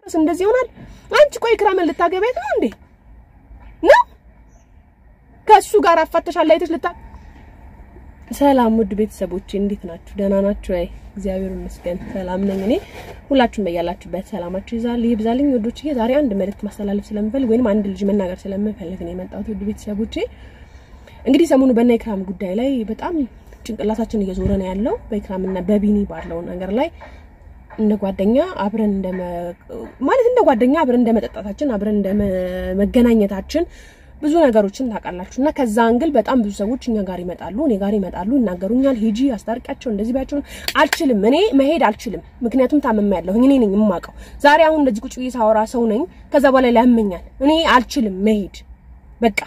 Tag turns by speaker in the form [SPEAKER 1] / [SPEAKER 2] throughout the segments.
[SPEAKER 1] እንደዚህ ይሆናል። አንቺ ቆይ ኢክራምን ልታገቢያት ነው እንዴ? ነው ከሱ ጋር አፋተሻል አይተሽ ልታ ሰላም ውድ ቤተሰቦቼ እንዴት ናችሁ? ደህና ናችሁ? አይ እግዚአብሔር ይመስገን ሰላም ነኝ እኔ። ሁላችሁም በያላችሁበት ሰላማችሁ ይዛል ይብዛልኝ ውዶቼ። ዛሬ አንድ መልእክት ማስተላለፍ ስለምፈልግ ወይንም አንድ ልጅ መናገር ስለምፈልግ ነው የመጣሁት ውድ ቤተሰቦቼ። እንግዲህ ሰሞኑ በእነ ኢክራም ጉዳይ ላይ በጣም ጭንቅላታችን እየዞረ ነው ያለው። በኢክራምና በቢኒ ባለው ነገር ላይ እንደ ጓደኛ አብረን እንደ ማለት እንደ ጓደኛ አብረን እንደ መጠጣታችን አብረን እንደ መገናኘታችን ብዙ ነገሮችን ታውቃላችሁ። እና ከዛ አንግል በጣም ብዙ ሰዎች እኛ ጋር ይመጣሉ፣ እኔ ጋር ይመጣሉ፣ ይናገሩኛል። ሂጂ አስታርቂያቸው፣ እንደዚህ ባያቸው። አልችልም፣ እኔ መሄድ አልችልም። ምክንያቱም ታመም እኔ ነኝ የማውቀው። ዛሬ አሁን እንደዚህ ቁጭ ብዬ ሳወራ ሰው ነኝ፣ ከዛ በኋላ ያመኛል። እኔ አልችልም መሄድ በቃ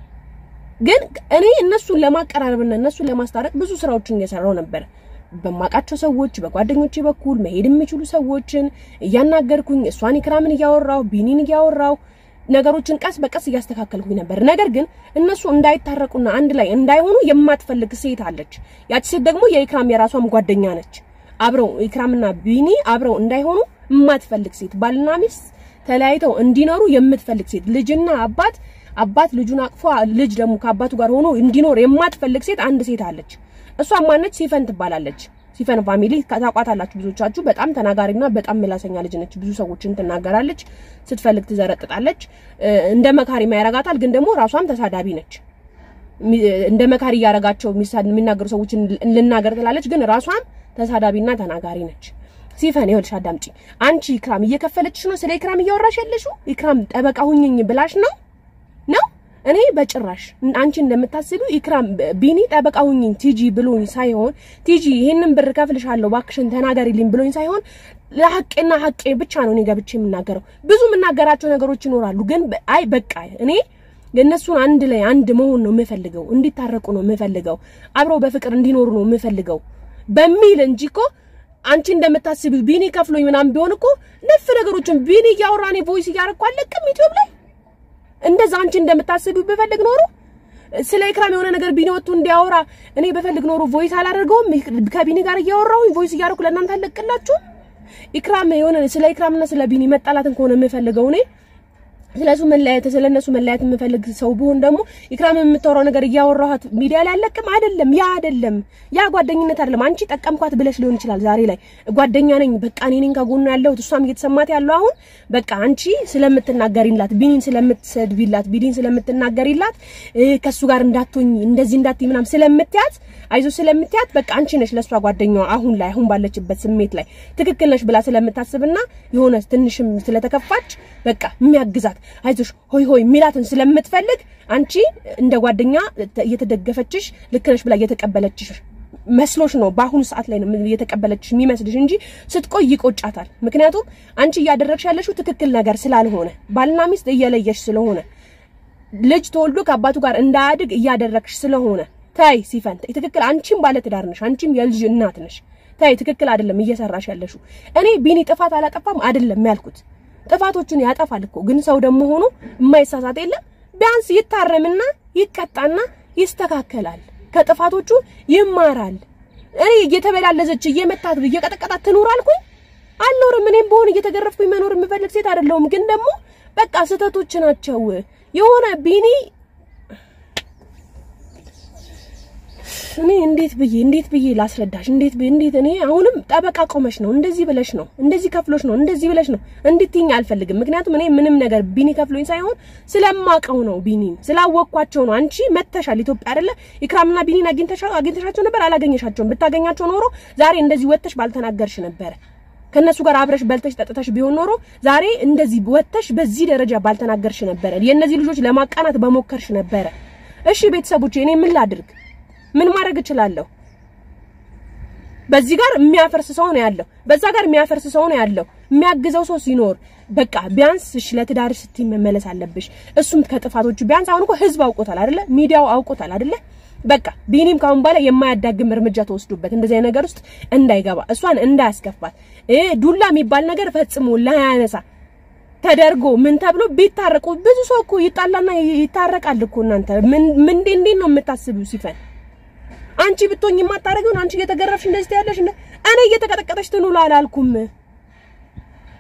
[SPEAKER 1] ግን እኔ እነሱን ለማቀራረብና እነሱን ለማስታረቅ ብዙ ስራዎችን እየሰራው ነበር። በማውቃቸው ሰዎች በጓደኞቼ በኩል መሄድ የሚችሉ ሰዎችን እያናገርኩኝ እሷን ኢክራምን እያወራው ቢኒን እያወራው ነገሮችን ቀስ በቀስ እያስተካከልኩኝ ነበር። ነገር ግን እነሱ እንዳይታረቁና አንድ ላይ እንዳይሆኑ የማትፈልግ ሴት አለች። ያቺ ሴት ደግሞ የኢክራም የራሷም ጓደኛ ነች። አብረው ኢክራምና ቢኒ አብረው እንዳይሆኑ የማትፈልግ ሴት፣ ባልና ሚስት ተለያይተው እንዲኖሩ የምትፈልግ ሴት፣ ልጅና አባት አባት ልጁን አቅፎ ልጅ ደግሞ ከአባቱ ጋር ሆኖ እንዲኖር የማትፈልግ ሴት አንድ ሴት አለች። እሷ ማነች? ሲፈን ትባላለች። ሲፈን ፋሚሊ ታውቋታላችሁ ብዙዎቻችሁ። በጣም ተናጋሪና በጣም ምላሰኛ ልጅ ነች። ብዙ ሰዎችን ትናገራለች፣ ስትፈልግ ትዘረጥጣለች። እንደ መካሪ ያረጋታል፣ ግን ደግሞ ራሷም ተሳዳቢ ነች። እንደ መካሪ እያረጋቸው የሚናገሩ ሰዎችን ልናገር ትላለች፣ ግን ራሷም ተሳዳቢና ተናጋሪ ነች። ሲፈን ይኸውልሽ፣ አዳምጪ። አንቺ ኢክራም እየከፈለችሽ ነው ስለ ኢክራም እያወራሽ ያለሽው። ኢክራም ጠበቃ ሁኝኝ ብላሽ ነው ነው እኔ በጭራሽ አንቺ እንደምታስቢው ኢክራም ቢኒ ጠበቃ ሁኝኝ ቲጂ ብሎኝ ሳይሆን ቲጂ ይሄንን ብር ከፍልሻለሁ እባክሽን ተናገሪልኝ ብሎኝ ሳይሆን ለሐቄና ሐቄ ብቻ ነው እኔ ገብቼ የምናገረው። ብዙ የምናገራቸው ነገሮች ይኖራሉ፣ ግን አይ በቃ እኔ የእነሱን አንድ ላይ አንድ መሆን ነው የምፈልገው፣ እንዲታረቁ ነው የምፈልገው፣ አብረው በፍቅር እንዲኖሩ ነው የምፈልገው በሚል እንጂ እኮ አንቺ እንደምታስቢው ቢኒ ከፍሎኝ ምናምን ቢሆን እኮ ነፍ ነገሮችን ቢኒ እያወራ እኔ ቮይስ እያደረኩ አለቅም ዩቲዩብ ላይ እንደዛ አንቺ እንደምታስቢው በፈልግ ኖሮ ስለ ኢክራም የሆነ ነገር ቢኒ ወጥቶ እንዲያወራ እኔ በፈልግ ኖሮ ቮይስ አላደርገውም። ከቢኒ ጋር እያወራሁኝ ቮይስ እያደረኩ ለእናንተ አለቅላችሁም። ኢክራም የሆነ ስለ ኢክራምና ስለ ቢኒ መጣላትን ከሆነ የምፈልገው እኔ ስለሱ መለያየት ስለነሱ መለያየት የምፈልግ ሰው ብሆን ደግሞ ኢክራም የምታወራው ነገር እያወራኋት ሚዲያ ላይ አለቅም። አይደለም፣ ያ አይደለም፣ ያ ጓደኝነት አይደለም። አንቺ ጠቀምኳት ብለሽ ሊሆን ይችላል። ዛሬ ላይ ጓደኛ ነኝ በቃ እኔ ነኝ ከጎኗ ያለሁት እሷም እየተሰማት ያለው አሁን በቃ አንቺ ስለምትናገሪላት፣ ቢኒን ስለምትሰድቢላት፣ ቢኒን ስለምትናገሪላት ከሱ ጋር እንዳትሆኝ እንደዚህ እንዳትይ ምናምን ስለምትያት አይዞ ስለምትያት በቃ አንቺ ነሽ ለሷ ጓደኛዋ አሁን ላይ አሁን ባለችበት ስሜት ላይ ትክክል ነሽ ብላ ስለምታስብና የሆነ ትንሽም ስለተከፋች በቃ የሚያግዛት አይዞሽ ሆይ ሆይ ሚላትን ስለምትፈልግ አንቺ እንደ ጓደኛ እየተደገፈችሽ ልክ ነሽ ብላ እየተቀበለችሽ መስሎሽ ነው። በአሁኑ ሰዓት ላይ ነው እየተቀበለችሽ የሚመስልሽ እንጂ ስትቆይ ይቆጫታል። ምክንያቱም አንቺ እያደረግሽ ያለሽው ትክክል ነገር ስላልሆነ ባልና ሚስት እየለየሽ ስለሆነ ልጅ ተወልዶ ከአባቱ ጋር እንዳያድግ እያደረግሽ ስለሆነ ታይ ሲፈን ትክክል። አንቺም ባለ ትዳር ነሽ፣ አንቺም የልጅ እናት ነሽ። ታይ ትክክል አይደለም እየሰራሽ ያለሽው። እኔ ቢኒ ጥፋት አላጠፋም አይደለም ያልኩት ጥፋቶችን ያጠፋል እኮ ግን ሰው ደግሞ ሆኖ የማይሳሳት የለም። ቢያንስ ይታረምና ይቀጣና ይስተካከላል፣ ከጥፋቶቹ ይማራል። እኔ እየተበላለዘች እየመታት እየቀጠቀጣት ትኖር አልኩኝ አልኖርም። እኔም በሆነ እየተገረፍኩኝ መኖር የምፈልግ ሴት አይደለሁም። ግን ደግሞ በቃ ስህተቶች ናቸው የሆነ ቢኒ እኔ እንዴት ብዬ እንዴት ብዬ ላስረዳሽ? እንዴት ብዬ እንዴት እኔ አሁንም ጠበቃ ቆመሽ ነው እንደዚህ ብለሽ ነው እንደዚህ ከፍሎሽ ነው እንደዚህ ብለሽ ነው እንድትይኝ አልፈልግም። ምክንያቱም እኔ ምንም ነገር ቢኒ ከፍሎኝ ሳይሆን ስለማቀው ነው፣ ቢኒን ስላወቅኳቸው ነው። አንቺ መተሻል ኢትዮጵያ አይደለ? ኢክራምና ቢኒን አግኝተሻቸው ነበር? አላገኘሻቸውም። ብታገኛቸው ኖሮ ዛሬ እንደዚህ ወጥተሽ ባልተናገርሽ ነበረ። ከነሱ ጋር አብረሽ በልተሽ ጠጥተሽ ቢሆን ኖሮ ዛሬ እንደዚህ ወጥተሽ በዚህ ደረጃ ባልተናገርሽ ነበረ። የእነዚህ ልጆች ለማቃናት በሞከርሽ ነበረ። እሺ ቤተሰቦቼ እኔ ምን ላድርግ? ምን ማድረግ እችላለሁ? በዚህ ጋር የሚያፈርስ ሰው ነው ያለው፣ በዛ ጋር የሚያፈርስ ሰው ነው ያለው። የሚያግዘው ሰው ሲኖር በቃ ቢያንስ እሺ ለትዳር ስትይ መመለስ አለብሽ። እሱም ከጥፋቶቹ ቢያንስ አሁን እኮ ህዝብ አውቆታል አይደለ? ሚዲያው አውቆታል አይደለ? በቃ ቢኒም ካሁን በኋላ የማያዳግም እርምጃ ተወስዶበት እንደዚህ ነገር ውስጥ እንዳይገባ እሷን እንዳያስከፋት እ ዱላ የሚባል ነገር ፈጽሞ ላያነሳ ተደርጎ ምን ተብሎ ቢታረቁ ብዙ ሰው እኮ ይጣላና ይታረቃል እኮ። እናንተ ምን ምን እንዴት ነው የምታስቢው ሲፈን አንቺ ብትሆኝ የማታረጊውን አንቺ እየተገረፍሽ እንደዚህ ያለሽ እንደ እኔ እየተቀጠቀጠሽ ትኑላ አላልኩም።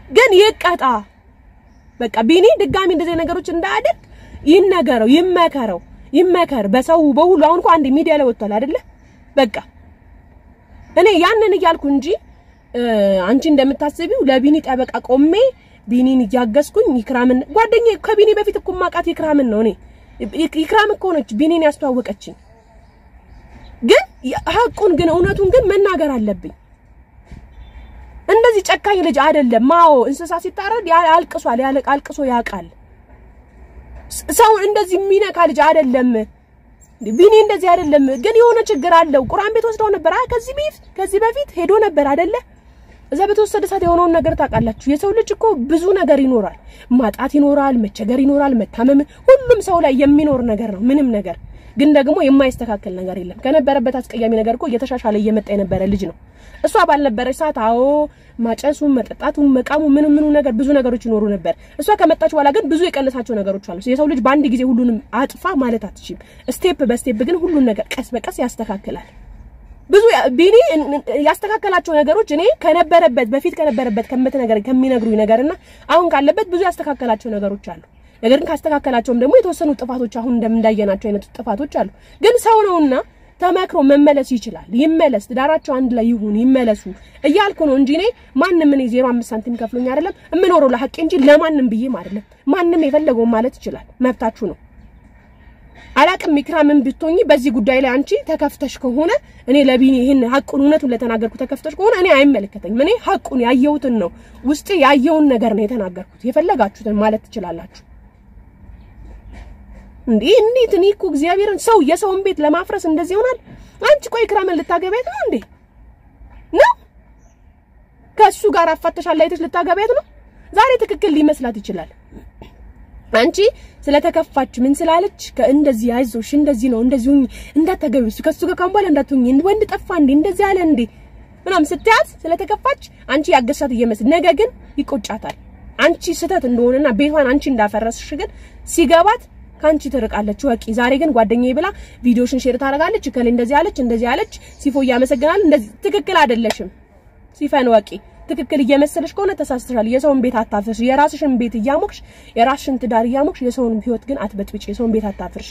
[SPEAKER 1] ግን ይቀጣ። በቃ ቢኒ ድጋሚ እንደዚህ ነገሮች እንዳያደርግ ይነገረው፣ ይመከረው፣ ይመከር በሰው በሁሉ። አሁን እኮ አንድ ሚዲያ ላይ ወጥቷል አይደለ? በቃ እኔ ያንን እያልኩ እንጂ አንቺ እንደምታስቢው ለቢኒ ጠበቃ ቆሜ ቢኒን እያገዝኩኝ ይክራምን ጓደኛዬ ከቢኒ በፊት እኮ ማውቃት ይክራምን ነው። እኔ ይክራም እኮ ነች ቢኒን ያስተዋወቀችኝ። ግን ሀቁን ግን እውነቱን ግን መናገር አለብኝ። እንደዚህ ጨካኝ ልጅ አይደለም። ማኦ እንስሳ ሲታረድ አልቅሷል፣ አልቅሶ ያውቃል። ሰው እንደዚህ የሚነካ ልጅ አይደለም። ቢኒ እንደዚህ አይደለም። ግን የሆነ ችግር አለው። ቁርአን ቤት ወስደው ነበር። አይ ከዚህ በፊት ከዚህ በፊት ሄዶ ነበር አይደለ? እዛ በተወሰደ ሰዓት የሆነውን ነገር ታውቃላችሁ። የሰው ልጅ እኮ ብዙ ነገር ይኖራል። ማጣት ይኖራል፣ መቸገር ይኖራል፣ መታመም፣ ሁሉም ሰው ላይ የሚኖር ነገር ነው። ምንም ነገር ግን ደግሞ የማይስተካከል ነገር የለም። ከነበረበት አስቀያሚ ነገር እኮ እየተሻሻለ እየመጣ የነበረ ልጅ ነው። እሷ ባልነበረች ሰዓት አዎ ማጨሱ፣ መጠጣቱ፣ መቃሙ ምኑ ምኑ ነገር ብዙ ነገሮች ይኖሩ ነበር። እሷ ከመጣች በኋላ ግን ብዙ የቀነሳቸው ነገሮች አሉ። የሰው ልጅ በአንድ ጊዜ ሁሉንም አጥፋ ማለት አትችልም። ስቴፕ በስቴፕ ግን ሁሉን ነገር ቀስ በቀስ ያስተካክላል። ብዙ ቢኒ ያስተካከላቸው ነገሮች እኔ ከነበረበት በፊት ከነበረበት ከምትነገር ከሚነግሩኝ ነገርና አሁን ካለበት ብዙ ያስተካከላቸው ነገሮች አሉ። ነገር ግን ካስተካከላቸውም ደግሞ የተወሰኑ ጥፋቶች አሁን እንደምንዳየናቸው አይነት ጥፋቶች አሉ። ግን ሰው ነውና ተመክሮ መመለስ ይችላል። ይመለስ፣ ትዳራቸው አንድ ላይ ይሁን፣ ይመለሱ እያልኩ ነው እንጂ እኔ ማንም እኔ ዜሮ አምስት ሳንቲም ከፍሎኝ አይደለም የምኖረው ለሐቄ እንጂ ለማንም ብዬም አይደለም። ማንም የፈለገውን ማለት ይችላል፣ መብታችሁ ነው። አላቅም ኢክራምን ብትሆኚ በዚህ ጉዳይ ላይ አንቺ ተከፍተሽ ከሆነ እኔ ለቢኒ ይሄን ሐቁን እውነቱን ለተናገርኩ ተከፍተሽ ከሆነ እኔ አይመለከተኝም። እኔ ሐቁን ያየሁትን ነው ውስጤ ያየውን ነገር ነው የተናገርኩት። የፈለጋችሁትን ማለት ትችላላችሁ። እንዴ እንዴት እኔ እኮ እግዚአብሔርን ሰው የሰውን ቤት ለማፍረስ እንደዚህ ይሆናል? አንቺ ቆይ ኢክራምን ልታገቢያት ነው እንዴ? ነው ከሱ ጋር አፋተሻል አይተሽ ልታገቢያት ነው? ዛሬ ትክክል ሊመስላት ይችላል። አንቺ ስለተከፋች ምን ስላለች እንደዚህ አይዞሽ፣ እንደዚህ ነው እንደዚህ ሁኚ፣ እንዳታገቢው ከሱ ጋር ካሁን በኋላ እንዳትሁኚ፣ ወንድ ጠፋ እንዴ እንደዚህ አለ እንዴ ምናምን ስትያዝ ስለተከፋች አንቺ ያገሻት እየመስል ነገ ግን ይቆጫታል። አንቺ ስህተት እንደሆነና ቤቷን አንቺ እንዳፈረስሽ ግን ሲገባት ከአንቺ ትርቃለች። ወቂ ዛሬ ግን ጓደኛዬ ብላ ቪዲዮሽን ሼር ታደርጋለች። እከሌ እንደዚህ አለች እንደዚህ አለች፣ ሲፎ እያመሰግናል። እንደዚህ ትክክል አይደለሽም። ሲፈን ወቂ ትክክል እየመሰለሽ ከሆነ ተሳስተሻል። የሰውን ቤት አታፍርሽ። የራስሽን ቤት እያሞቅሽ የራስሽን ትዳር እያሞቅሽ የሰውን ህይወት ግን አትበጥብጭ። የሰውን ቤት አታፍርሺ።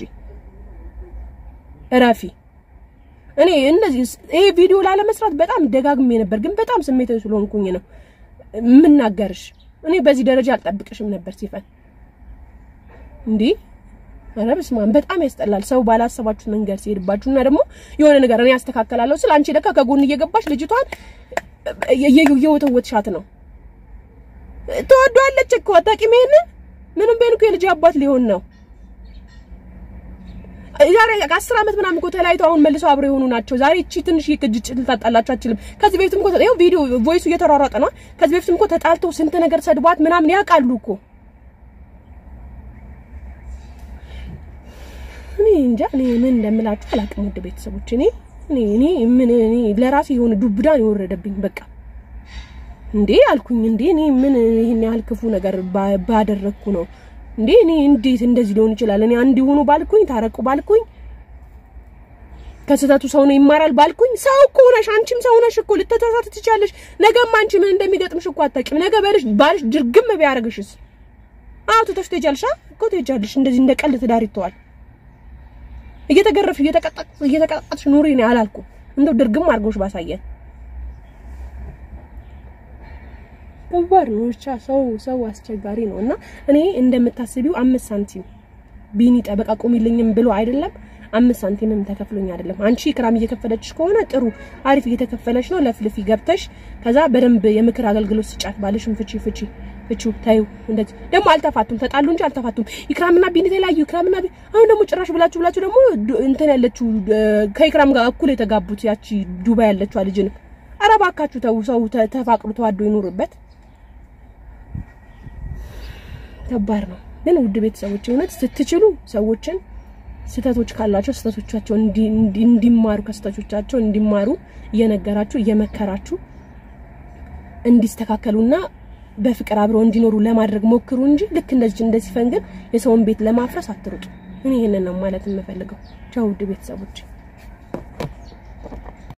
[SPEAKER 1] እረፊ። እኔ እንደዚህ ይሄ ቪዲዮ ላለመስራት በጣም ደጋግሜ ነበር፣ ግን በጣም ስሜታዊ ስለሆንኩኝ ነው የምናገርሽ። እኔ በዚህ ደረጃ አልጠብቅሽም ነበር ሲፈን እንዴ ኧረ በስመ አብ በጣም ያስጠላል። ሰው ባላሰባችሁት መንገድ ሲሄድባችሁ እና ደግሞ የሆነ ነገር እኔ ያስተካከላለሁ ስለ አንቺ ለካ ከጎን እየገባሽ ልጅቷን እየወተወትሻት ነው። ትወዷለች እኮ አታውቂም። ይሄንን ምንም ቢሆን እኮ የልጅ አባት ሊሆን ነው። ዛሬ ከአስር ዓመት ምናምን እኮ ተለያይተው አሁን መልሰው አብረው የሆኑ ናቸው። ዛሬ እቺ ትንሽ ግጭት ልታጣላችሁ አትችልም። ከዚህ በፊትም እኮ ይኸው ቪዲዮ ቮይሱ እየተሯሯጠ ነው። ከዚህ በፊትም እኮ ተጣልተው ስንት ነገር ሰድቧት ምናምን ያውቃሉ እኮ እኔ እንጃ እኔ ምን እንደምላችሁ አላውቅም። ውድ ቤተሰቦች እኔ እኔ እኔ ምን እኔ ለራሴ የሆነ ዱብዳ ነው የወረደብኝ። በቃ እንዴ አልኩኝ እንዴ እኔ ምን ይሄን ያህል ክፉ ነገር ባደረግኩ ነው እንዴ እኔ እንዴት እንደዚህ ሊሆን ይችላል? እኔ አንድ ይሁኑ ባልኩኝ፣ ታረቁ ባልኩኝ፣ ከስህተቱ ሰው ነው ይማራል ባልኩኝ፣ ሰው እኮ ነሽ፣ አንቺም ሰው ነሽ እኮ ልትተሳሳት ትችያለሽ። ነገም አንቺ ምን እንደሚገጥምሽ እኮ አታውቂም። ነገ በልሽ ባልሽ ድርግም ቢያደርግሽስ? አዎ ትተሽ ትሄጃለሽ እኮ ትሄጃለሽ። እንደዚህ እንደ ቀልድ ትዳር ይተዋል። እየተገረፍሽ እየተቀጣጣሽ ኑሪ ነው አላልኩም። እንደው ድርግም አድርጎሽ ባሳየን ከባድ ነው። ብቻ ሰው ሰው አስቸጋሪ ነው እና እኔ እንደምታስቢው አምስት ሳንቲም ቢኒ ጠበቃ ቆሚልኝም ብሎ አይደለም አምስት ሳንቲምም ተከፍሎኝ አይደለም። አንቺ ክራም እየከፈለችሽ ከሆነ ጥሩ አሪፍ እየተከፈለች ነው። ለፍልፊ ገብተሽ ከዛ በደንብ የምክር አገልግሎት ስጫት። ባልሽም ፍቺ ፍቺ ፍቺ ታዩ። እንደዚህ ደግሞ አልተፋቱም፣ ተጣሉ እንጂ አልተፋቱም። ኢክራምና ቢኒ ተለያዩ። ኢክራምና ቢኒ አሁን ደግሞ ጭራሽ ብላችሁ ብላችሁ ደግሞ እንትን ያለችው ከኢክራም ጋር እኩል የተጋቡት ያቺ ዱባይ ያለችው ልጅን ኧረ እባካችሁ ተው። ሰው ተፋቅሩ ተዋዶ ይኑርበት። ከባድ ነው ግን ውድ ቤተሰቦች እውነት ስትችሉ ሰዎችን ስህተቶች ካላቸው ስህተቶቻቸው እንዲማሩ ከስህተቶቻቸው እንዲማሩ እየነገራችሁ እየመከራችሁ እንዲስተካከሉና በፍቅር አብረው እንዲኖሩ ለማድረግ ሞክሩ እንጂ ልክ እንደዚህ እንደዚህ ፈንግን የሰውን ቤት ለማፍረስ አትሩጡ። እኔ ይሄንን ነው ማለት የምፈልገው። ቻው ውድ ቤተሰቦች።